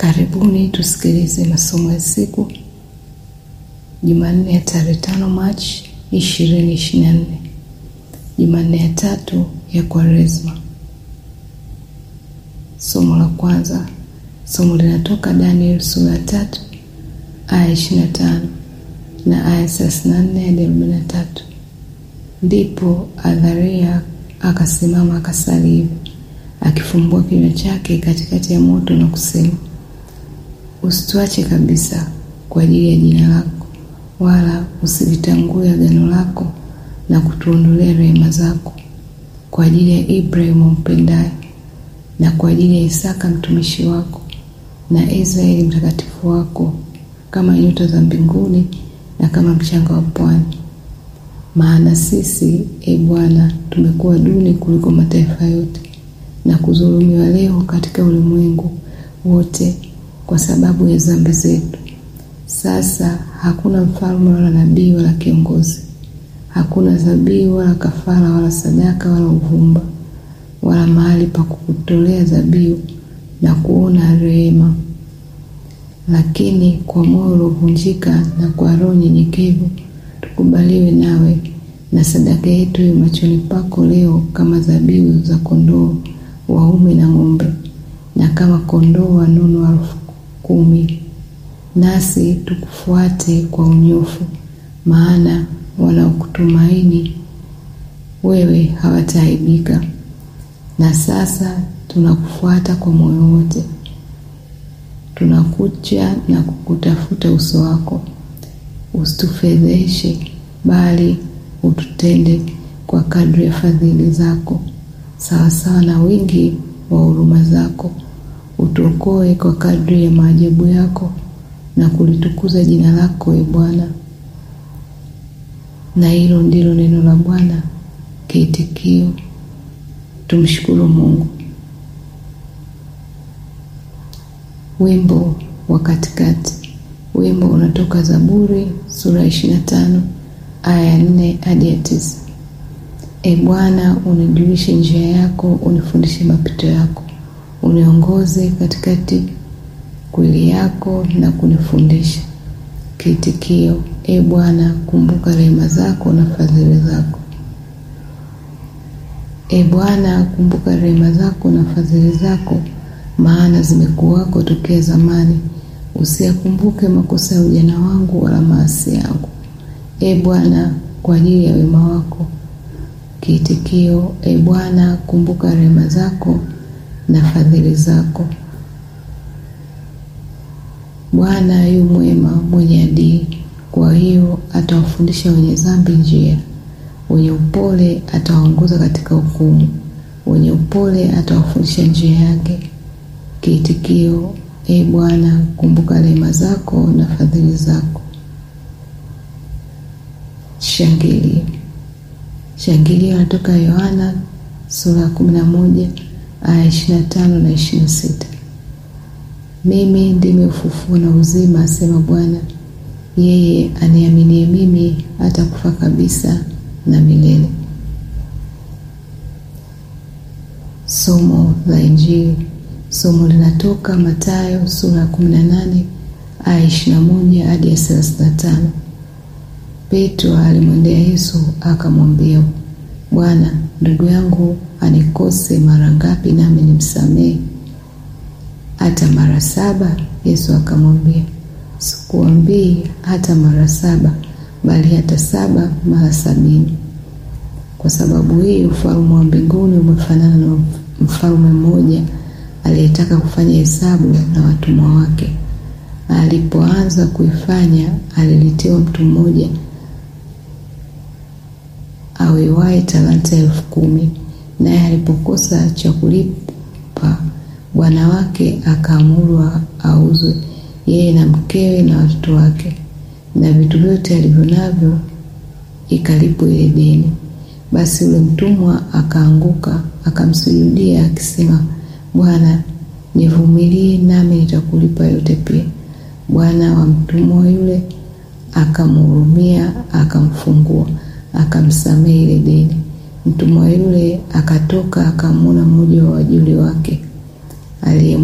Karibuni tusikilize masomo ya siku Jumanne ya tarehe tano Machi ishirini ishirini na nne Jumanne ya tatu ya Kwaresma. Somo la kwanza, somo linatoka Daniel sura ya tatu aya ishirini na tano na aya thelathini na nne hadi arobaini na tatu. Ndipo Adharia akasimama akasali hivi akifumbua kinywa chake katikati ya moto na kusema, usituache kabisa kwa ajili ya jina lako, wala usilitangue agano lako na kutuondolea rehema zako, kwa ajili ya Ibrahimu mpendaye na kwa ajili ya Isaka mtumishi wako na Israeli mtakatifu wako, kama nyota za mbinguni na kama mchanga wa pwani. Maana sisi, e Bwana, tumekuwa duni kuliko mataifa yote na kudhulumiwa leo katika ulimwengu wote kwa sababu ya dhambi zetu. Sasa hakuna mfalme wala nabii wala kiongozi, hakuna dhabihu wala kafara wala sadaka wala uvumba wala mahali pa kukutolea dhabihu na kuona rehema. Lakini kwa moyo uliovunjika na kwa roho nyenyekevu tukubaliwe nawe, na sadaka yetu iwe machoni pako leo kama dhabihu za kondoo waume na ng'ombe, na kama kondoo wanono elfu kumi. Nasi tukufuate kwa unyofu, maana wanaokutumaini wewe hawataaibika. Na sasa tunakufuata kwa moyo wote, tunakuja na kukutafuta uso wako. Usitufedheshe, bali ututende kwa kadri ya fadhili zako, sawasawa na wingi wa huruma zako. Utuokoe kwa kadri ya maajabu yako, na kulitukuza jina lako, e Bwana. Na hilo ndilo neno la Bwana. Kiitikio: tumshukuru Mungu. Wimbo wa katikati. Wimbo unatoka Zaburi sura ya ishirini na tano aya ya nne hadi ya tisa. E Bwana, unijulishe njia yako, unifundishe mapito yako, uniongoze katikati kweli yako na kunifundisha. Kiitikio: E Bwana, kumbuka rehema zako na fadhili zako. E Bwana, kumbuka rehema zako na fadhili zako, maana zimekuwako tokea zamani. Usiyakumbuke makosa ya ujana wangu wala maasi yangu, e Bwana, kwa ajili ya wema wako. Kiitikio: E Bwana, kumbuka rehema zako na fadhili zako. Bwana yu mwema, mwenye adili, kwa hiyo atawafundisha wenye dhambi njia. Wenye upole atawaongoza katika hukumu, wenye upole atawafundisha njia yake. Kiitikio: E Bwana, kumbuka rehema zako na fadhili zako. Shangilio. Shangilio natoka Yohana sura ya kumi na moja aya ishirini na tano na ishirini na sita. Mimi ndimi ufufuo na uzima, asema Bwana, yeye aniaminie mimi hata kufa kabisa na milele. Somo la Injili. Somo linatoka Mathayo sura ya kumi na nane aya ishirini na moja hadi ya thelathini na tano. Petro alimwendea Yesu akamwambia, Bwana, ndugu yangu anikose mara ngapi nami nimsamehe? Hata mara saba? Yesu akamwambia, sikuambii hata mara saba, bali hata saba mara sabini. Kwa sababu hii ufalme wa mbinguni umefanana na mfalme mmoja aliyetaka kufanya hesabu na watumwa wake. Alipoanza kuifanya, aliletiwa mtu mmoja awewaye talanta elfu kumi. Naye alipokosa cha kulipa, bwana wake akaamuru auzwe, yeye na mkewe na watoto wake na vitu vyote alivyo navyo, ikalipwa ile deni. Basi yule mtumwa akaanguka akamsujudia akisema, Bwana, nivumilie, nami nitakulipa yote pia. Bwana wa mtumwa yule akamhurumia, akamfungua, akamsamehe ile deni. Mtumwa yule akatoka, akamwona mmoja wa wajoli wake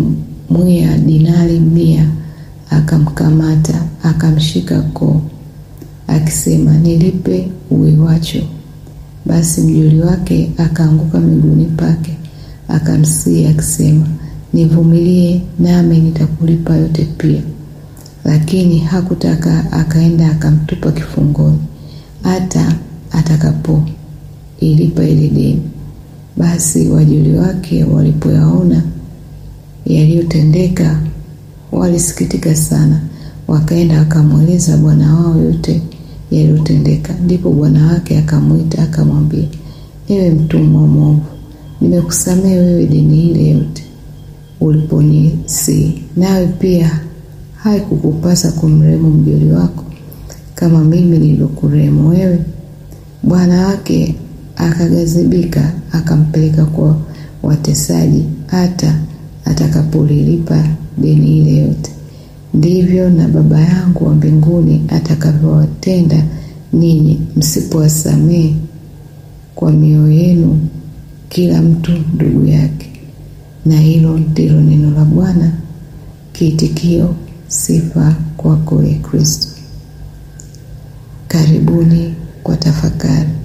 mwiya dinari mia akamkamata akamshika koo akisema, nilipe uwiwacho. Basi mjoli wake akaanguka miguuni pake akamsihi akisema, nivumilie, nami nitakulipa yote pia. Lakini hakutaka, akaenda akamtupa kifungoni hata atakapo ilipa ile deni. Basi wajoli wake walipoyaona yaliyotendeka, walisikitika sana, wakaenda wakamweleza bwana wao yote yaliyotendeka. Ndipo bwana wake akamwita akamwambia, ewe mtumwa mwovu, nimekusamehe wewe deni ile yote uliponisihi, nawe pia haikukupasa kumrehemu mjoli wako kama mimi nilivyokurehemu wewe? Bwana wake akaghadhibika, akampeleka kwa watesaji hata atakapolilipa deni ile yote. Ndivyo na Baba yangu wa mbinguni atakavyowatenda ninyi msipowasamehe kwa mioyo yenu kila mtu ndugu yake. Na hilo ndilo neno la Bwana. Kiitikio: sifa kwako, e Kristo. Karibuni kwa tafakari.